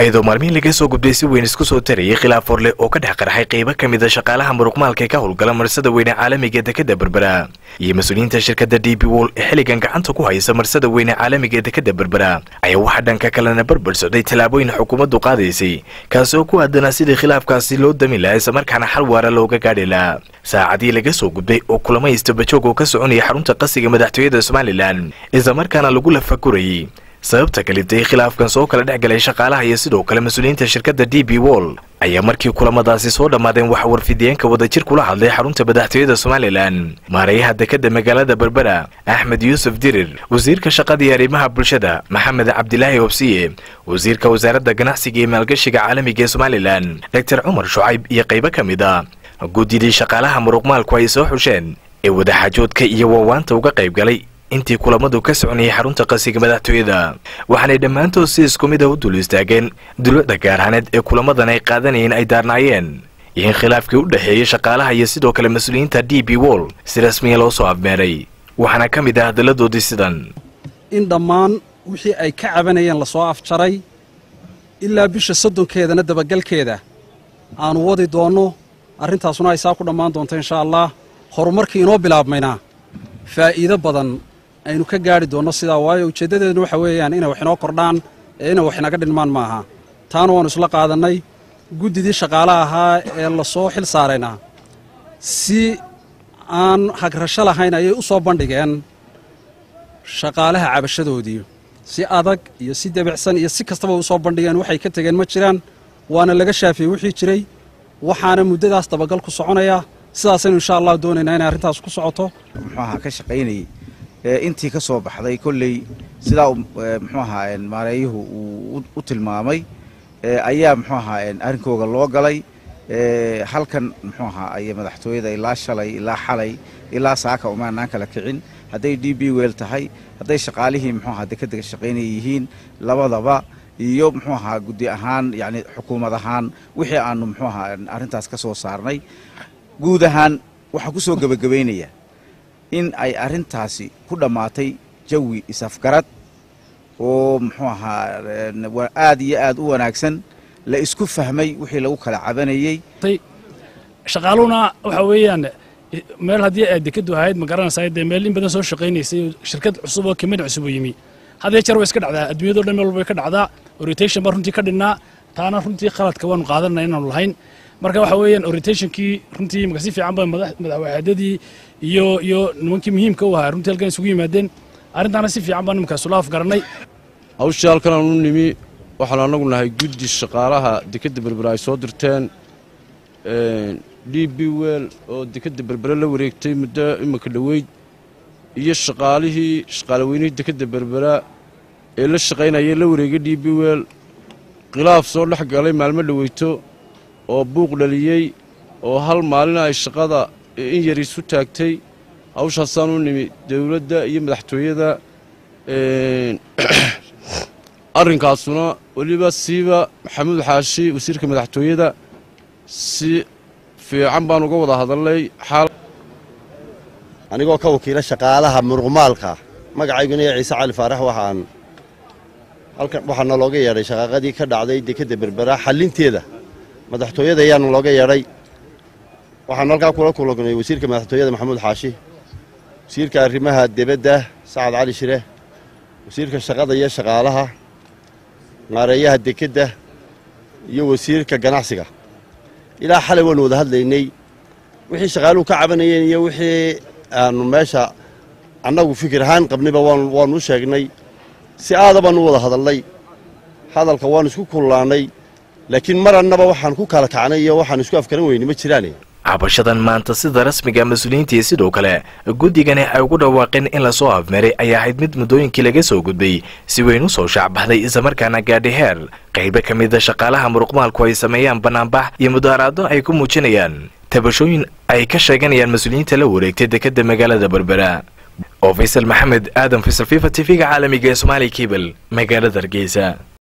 iyadoo maalmihii laga soo gudbay si weyn isku soo tarayay khilaaf horleh oo ka dhex qarxay qaybo ka mid a shaqaalaha muruqmaalka ee ka howlgala marsada weyne caalamiga ee dekadda berbera iyo mas-uuliyiinta shirkadda d b wol ee xilligan gacanta ku haysa marsada weyne caalamiga ee dekadda berbera ayaa waxaa dhanka kalena barbar socday tallaabooyin xukuumaddu qaadaysay kaasi oo ku aadanaa sidii khilaafkaasi loo dami lahaa islamarkaana xal waara looga gaadhi lahaa saacadii laga soo gudbay oo kulamo istabajoog oo ka soconaya xarunta qasiga madaxtooyada somalilan islamarkaana lagu lafagurayay sababta kalibtay khilaafkan soo kala dhex galay shaqaalaha iyo sidoo kale mas-uuliyiinta shirkadda d b wol ayaa markii kulamadaasi soo dhammaadeen waxa warfidiyeenka wadajir kula hadlay xarunta madaxtooyada somalilan maarayaha dekadda magaalada berbera axmed yuusuf dirir wasiirka shaqada iyo arrimaha bulshada maxamed cabdilaahi obsiye wasiirka wasaaradda ganacsiga iyo maalgashiga caalamiga ee somalilan doctor cumar shucayb iyo qaybo ka mid a guddidii shaqaalaha muruqmaalku ay soo xusheen ee wadaxaajoodka iyo waawaanta uga qayb galay intii kulamadu ka soconayay xarunta qasiga madaxtooyada waxaanay dhammaantood si isku mid a u dul istaageen dulucda gaarhaaneed ee kulamadan ay qaadanayeen ay daarnaayeen iyo in khilaafkii u dhexeeyey shaqaalaha iyo sidoo kale mas-uuliyiinta d b wol si rasmiya loo soo afmeeray waxaana ka mid ah hadalladoodii sidan in dhammaan wixii ay ka cabanayeen lasoo afjaray ilaa bisha soddonkeedana dabagalkeeda aanu wadi doonno arrintaasuna ay saa ku dhammaan doonto inshaa allah horumarkii inoo bilaabmayna faa'iido badan aynu ka gaadhi doonno sidaa waayo ujeeddadeedna waxa weeyaan inay wax inoo kordhaan ee inay wax inaga dhinmaan maaha taana waannu isla qaadannay guddidii shaqaalaha ahaa ee lasoo xil saarayna si aan hagrasho lahayn ayay u soo bandhigeen shaqaalaha cabashadoodii si adag iyo si debicsan iyo si kastaba u soo bandhigeen waxay ka tegeen ma jiraan waana laga shaafiyey wixii jiray waxaana muddadaas dabagal ku soconaya sidaasaynu insha allah doonaynaa inay arrintaas ku socoto muxuu ahaa ka shaqaynayay intii ka soo baxday kolley sidaa muxuu ahaa maareeyuhu uu u tilmaamay ayaa muxuu ahaa arrinkooga loo galay halkan muxuu ahaa ay madaxtooyada ilaa shalay ilaa xalay ilaa saaka umaanaan kala kicin hadday d b wel tahay hadday shaqaalihii muxuu ahaa dekadda ka shaqaynaya yihiin labadaba iyo muxuu ahaa guddi ahaan yacni xukuumad ahaan wixii aanu muxuu ahaa arrintaas ka soo saarnay guud ahaan waxaa ku soo gebagabaynaya in ay arrintaasi ku dhammaatay jawi isafgarad oo muxuu ahaa aad iyo aad u wanaagsan la isku fahmay wixii lagu kala cabanayey shaqaaluhuna waxa weeyaan meel haddii ay dekadu ahayd ma garanaysaa dee meel in badan soo shaqaynaysay shirkad cusub oo kamid cusub oo yimi haddee jeer way iska dhacdaa adduunyado dhan meel walba way ka dhacdaa orientation baa runtii ka dhinnaa taana runtii khaladka waanu qaadanana inaanu lahayn marka waxa weeyaan orientationkii runtii maka si fiican ba madaxwaxaadadii iyo iyo nimankii muhiimka u ahaa runtii halkan isugu yimaadeen arrintaana si fiican baan nimankaas ula afgarannay hawshii halkan aanu nimi waxaanu annagu nahay guddi shaqaalaha dekadda berbera ay soo dirteen d b wel oo dekadda berbere la wareegtay muddo imika dhoweyd iyo shaqaalihii shaqaalaweynihii dekadda berbera ee la shaqaynayay la wareegay d b wel khilaaf soo dhex galay maalmo dhoweyto oo buuq dhaliyey oo hal maalina ay shaqada in yar isu taagtay hawshaasaan u nimi dowladda iyo madaxtooyada arrinkaasuna weliba siiba maxamuud xaashi wasiirka madaxtooyada si fiican baan uga wada hadalnay anigoo ka wakiila shaqaalaha muruqmaalka magacayguna iyo ciise cali faarax waxaan halkan waxaa nalooga yeedhay shaqaaqadii ka dhacday dekadda berbera xallinteeda madaxtooyada ayaanu looga yeedhay waxaanu halkaa kula kulagnay wasiirka madaxtooyada maxamuud xaashi wasiirka arrimaha debadda sacad cali shire wasiirka shaqada iyo shaqaalaha maareeyaha dekedda iyo wasiirka ganacsiga ilaa xalay waanu wada hadlaynay wixii shaqaaluhu ka cabanayeen iyo wixii aanu meesha annagu fikir ahaan qabnayba waanu u sheegnay si aada baanu u wada hadalnay hadalka waanu isku kullaannay laakiin mar annaba waxaan ku kala kacnay iyo waxaan isku afkaran weyne ma jiraane cabashadan maanta sida rasmiga mas-uuliyiintii sidoo kale guddigani ay ugu dhawaaqeen in lasoo afmeeray ayaa ahayd mid muddooyinkii laga soo gudbay si weyn u soo shaacbaxday islamarkaana gaadhay heer qaybo ka mida shaqaalaha muruqmaalku ay sameeyaan bannaanbax iyo mudaaraado ay ku muujinayaan tabashooyin ay ka sheeganayaan mas-uuliyiinta la wareegtay dekadda magaalada berbera oo faysal maxamed aadan faysal fifa t v-ga caalamiga ee somaali kebel magaalada hargeysa